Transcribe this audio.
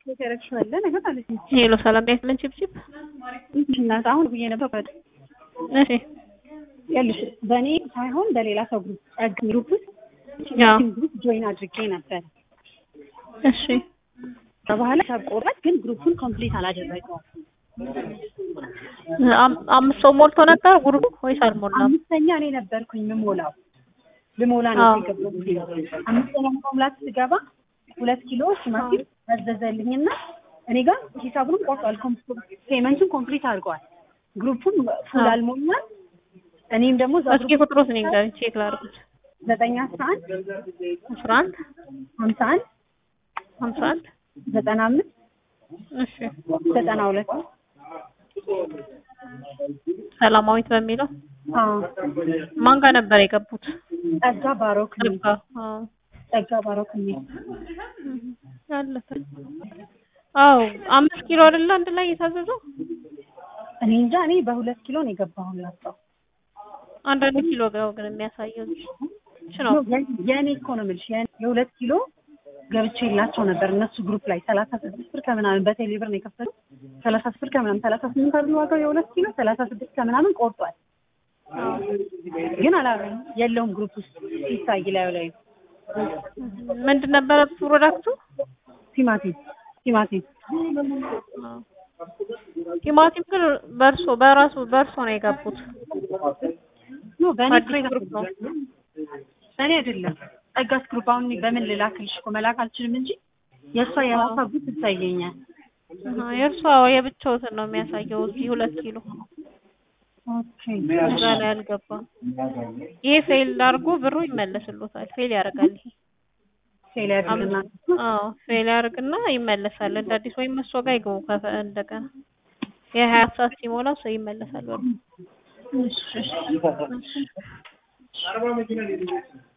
ያረግሽዋለ ነገር አለች። ሄሎ ሰላም ቤት ምን ችብችብ እናት አሁን ብዬ ነበር ወደ እሺ ያልሽ በእኔ ሳይሆን በሌላ ሰው ግሩፕ ጸግ ግሩፕ ውስጥ ያው ግሩፕ ጆይን አድርጌ ነበር። እሺ በኋላ ሳቆረጥ ግን ግሩፑን ኮምፕሊት አላደረገውም። አም- አምስት ሰው ሞልቶ ነበር ግሩፕ ወይስ አልሞላም? አምስተኛ እኔ ነበርኩኝ ምሞላው ልሞላ ነው አዎ። የገባሁት። አምስተኛ መሙላት ስገባ ሁለት ኪሎ ቲማቲም አዘዘልኝና እኔ ጋር ሂሳቡን ቆርጧል። ፔመንቱን ኮምፕሊት አድርገዋል። ግሩፑን ፉል አዎ። አልሞላም። እኔም ደግሞ እዛ እስኪ ግሩፕ ቁጥሩስ እኔ ጋር ቼክ ላድርጉት። ዘጠኝ አስራ አንድ አስራ አንድ ሀምሳ አንድ ሀምሳ አንድ ዘጠና አምስት እሺ ዘጠና ሁለት ሰላማዊት በሚለው አዎ ማን ጋር ነበር የገቡት? ጸጋ ባሮክ ነኝ። ርብቃ አዎ ጸጋ ባሮክ ነኝ። አለፈ። አዎ አምስት ኪሎ አይደለ አንድ ላይ የታዘዘው? እኔ እንጃ እኔ በሁለት ኪሎ ነው የገባሁላቸው። አንዳንድ ኪሎ ጋር ግን የሚያሳየው እሺ ነው። የእኔ እኮ ነው የምልሽ የእኔ- የሁለት ኪሎ ገብቼ የላቸው ነበር እነሱ ግሩፕ ላይ ሰላሳ ስድስት ብር ከምናምን በቴሌ ብር ነው የከፈሉት። ሰላሳ ስድስት ብር ከምናምን ሰላሳ ስምንት አይደል ዋጋው የሁለት ኪሎ ሰላሳ ስድስት ከምናምን ቆርጧል። ግን አላ የለውም ግሩፕ ውስጥ ሲታይ ላዩ ላይ ምንድን ነበረ ፕሮዳክቱ? ቲማቲም ቲማቲም ቲማቲም ግን በእርሶ በራሱ በእርሶ ነው የገቡት። ኖ በእኔ አዲስ ፍሬ ግሩፕ ነው። እኔ አይደለም ጸጋስ ግሩፕ አሁን እኔ በምን ልላክልሽ እኮ መላክ አልችልም እንጂ የእሷ የራሷ ግሩፕ ይታየኛል። አሃ የእርሷ የብቻውትን ነው የሚያሳየው እዚህ ሁለት ኪሎ ኦኬ እዛ ላይ አልገባም። ይሄ ፌል አድርጎ ብሩ ይመለስሎታል። ፌል ያደርጋል ይሄ ሴል ያድርግና አዎ ፌል ያደርግና ይመለሳል። እንደ አዲስ ወይም እሷ ጋር ይገቡ ከፈ- እንደገና የሀያ ሰዓት ሲሞላ ሰው ይመለሳል ብሩ። እሺ እሺ